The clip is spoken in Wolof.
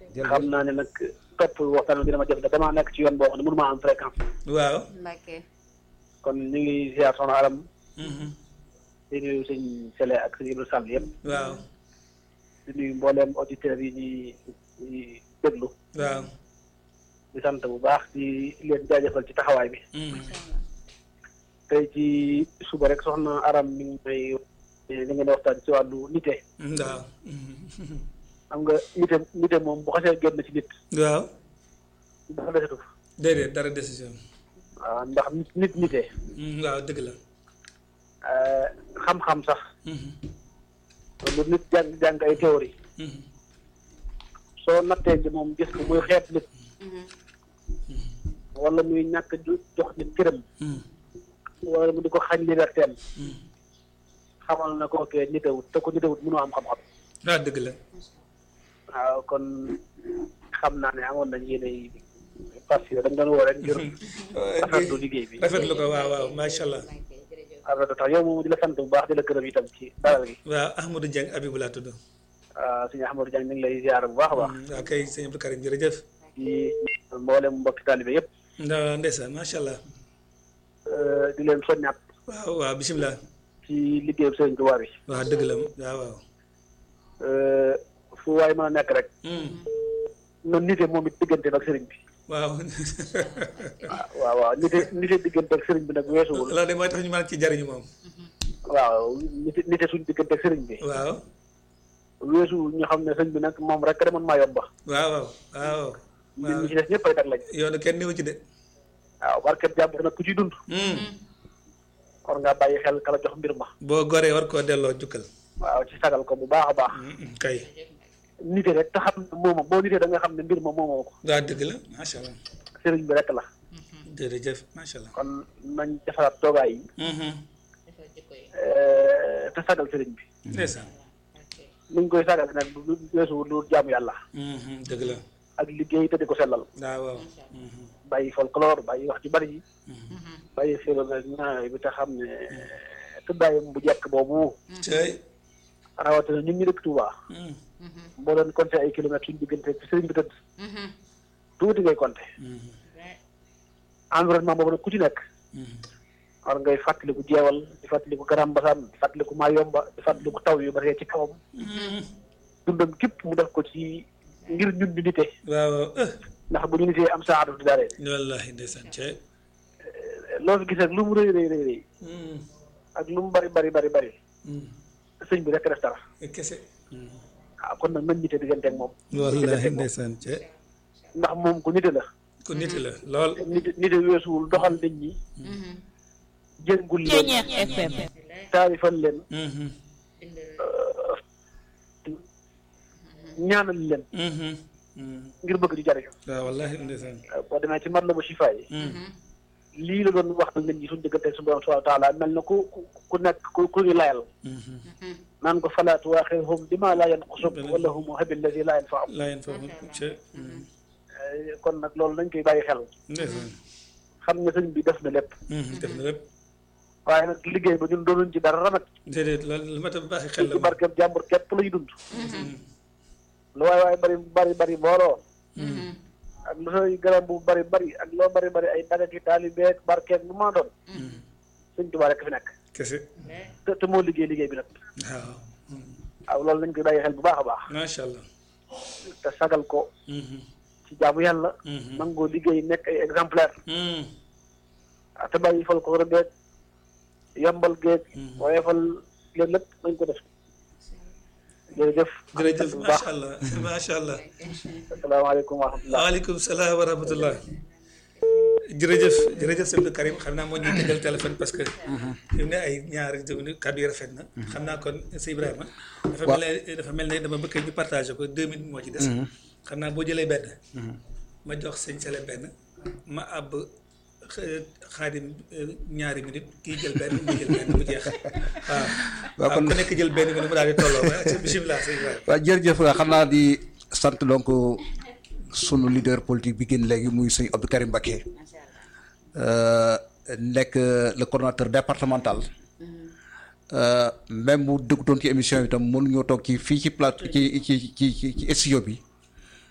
xam naa ne nag topp waxtaan bi dina ma jafe damaa nekk ci yoon boo xam ne mënu maa am fréquence waaw Mbacke. kon ñu ngi ziar soxna Aram Mhm. di nuyu sëñ Sele ak sëñ Ibrahima Sall yëpp waaw di nuyu mbooleem auditeurs yi ñuy ñuy déglu waaw di sant bu baax di leen jaajëfal ci taxawaay bi Mhm. tey ci suba rek soxna Aram mi ngi may li ngeen di waxtaan ci wàllu nite waaw Mhm. xam nga nite nite moom bu xasee génn ci nit waaw dafa desatu déedéet dara décision waaw ndax nit nit nite Mhm. waaw dëgg la euh, xam-xam sax Mhm. lu nit jàng jàng ay théorie Mhm. soo nattee ci moom gis ko muy xeet nit wala muy ñàkk ju- jox nit këram Mhm. wala mu di ko xañ liberté am Mhm. xamal na ko kee nitewut te ko nitewut mënoo am xam-xam waaw dëgg la waaw kon xam naa ne amoon nañ yéene yi parce que dañ doon woo rek ngir rafetlu liggéey bi rafetlu ko waaw waaw macha allah rafetlu tax yow moom di la sant bu baax di la gërëm itam ci dalal gi waaw Ahmadou Dieng Abibou laa tudd waaw suñu Ahmadou Diagne mi ngi lay ziar bu baax a baax waaw kay sëñ Abdou Karim jërëjëf di mboolem mbokki taalibe yëpp nda ndeysaan macha allah euh, di leen soññaat waaw waaw bisimilah ci liggéeyu Sëriñ Tuubaa bi waaw dëgg la waaw waaw euh, fu waay mën a nekk rek Mhm. noonu nite moom it diggante ak sëriñ bi waaw waaw waaw nite nite diggante ak sëriñ bi nag weesuwul loolu de mooy tax ñu mën ci jariñu moom waaw nite nite suñ diggante ak sëriñ bi waaw weesuwul ñu xam ne sëriñ bi nag moom rek demoon maa yomba waaw waaw waaw nit ñi ci des ñëpp ay tag lañ yoonu kenn néew ci de waaw barkeb jàmbur nag ku ciy dund Mhm. war ngaa bàyyi xel kala jox mbir ma boo goree war koo delloo jukkal waaw ci sagal ko bu baax a baax Mhm. kay nite rek te xam ne mooma boo nitee da nga xam ne mbir ma moomoo ko waaw dëgg la macha allah sëriñ bi rek la jërëjëf macha allah kon nañ defaraat toogaay yi Mhm. euh, te sagal sëriñ bi ndeysaan ni ñu koy sagal nag du weesuwul lu jaamu yàlla Mhm. dëgg la ak liggéey te di ko sellal waaw waaw Mhm. bàyyi folklore bàyyi wax ju bari yi bàyyi xélo na ñaaw bi te xam ne tëddaayam bu jekk boobu cey rawatina ñun ñu dëkk Touba Mhm. boo doon compté ay kilomètres suñu diggante fi sëriñ bi tëdd tuuti ngay compté Mhm. environnement boobu nag ku ci nekk Mhm. war ngay fàttaliku jeewal di fàttaliku Garam Basaan di fàttaliku Mayomba di fàttaliku taw yu bari ci kawam Mhm. dundam képp mu def ko ci ngir ñun ñu nite waaw waaw eh ndax bu ñu nitee am saadu di daare wallahi ndeysaan cey loo fi gis ak lu mu rëy rëy rëy rëy Mhm. ak lu mu bari bari bari bari Mhm. sëñ bi rek def dara kese Mhm. waaw kon nag nañ nite diggante ak moom wallahi ndeysaan cey ndax moom ku nite la ku nit la lool nite nite weesuwul doxal nit ñi jéngul leen Ceeñeex FM. taarifal leen Mhm. ñaanal leen Mhm. Mhm. ngir bëgg di jariñu waaw wallahi ndeysaan boo demee ci mat la ba sifa yi Mhm. lii la doon wax nit ñi suñu diggante su borom subhanahu wa taala mel na ku ku ku nekk ku ku ñu layal Mhm. naan ko falaa tuwaaxirhum bima laa yanqusuk wala hum habi alladi laa yanfaam laa yéen foofu cey Mhm. kon nag loolu nañ koy bàyyi xel ndeysaan xam ne sëñ bi def na lépp Mhm. def na lépp waaye nag liggéey ba ñun doonuñ ci dara nag déedéet loolu lu ma ta baaxi xel la ci moom barkeb jàmbur képp lañu dund Mhm. lu waay waay bari bari bari booloo Mhm. ak lu say garab bu bari bari ak loo bari bari ay daga ki taalibeeg barkeeg bu maa doon Mhm. sëñ Tuubaa rek fi nekk kese te te moo liggéey liggéey bi nag waaw Mhm. waaw loolu nañ koy bàyyi xel bu baax a baax macha allah te sagal ko Mhm. ci jaamu yàlla Mhm. nangoo liggéey nekk ay exemplaire Mhm. ah te bàyyi fal ko rëbbeeg yombal géeg Mhm. waaye fal leen lépp nañ ko def jërëjëf jërëjëf bu baax macha allah macha allah asalaamaaleykum wa rahmatullah waaleykum salaam wa rahmatullah jërëjëf jërëjëf sëñ Abdou Karim xam naa moo ñuy tegal téléphone parce que fi mu ne ay ñaari déglu kàddu yi rafet na xam naa kon sëñ Ibrahima dafa mel ne dafa mel ne dama bëgg ñu partagé ko deux minutes moo ci des xam naa boo jëlee benn ma jox sëñ Sele benn ma àbb xa- xaadim euh, ñaari minute kii jël benn mu jël benn mu jeex waaw waaw kon- ku nekk jël benn minute mu daal di tolloo waaye bisimilah sëñ Ibrahima waaw jërëjëf waa xam naa di sant donc sunu leader politique bi génn léegi muy sëñ Abdou Karim Mbacké euh, nekk le coordonnateur départemental euh, même bu dëggutoon ci émission bi tam mënuñoo toog ci fii ci plate ci ci ci ci ci studio bi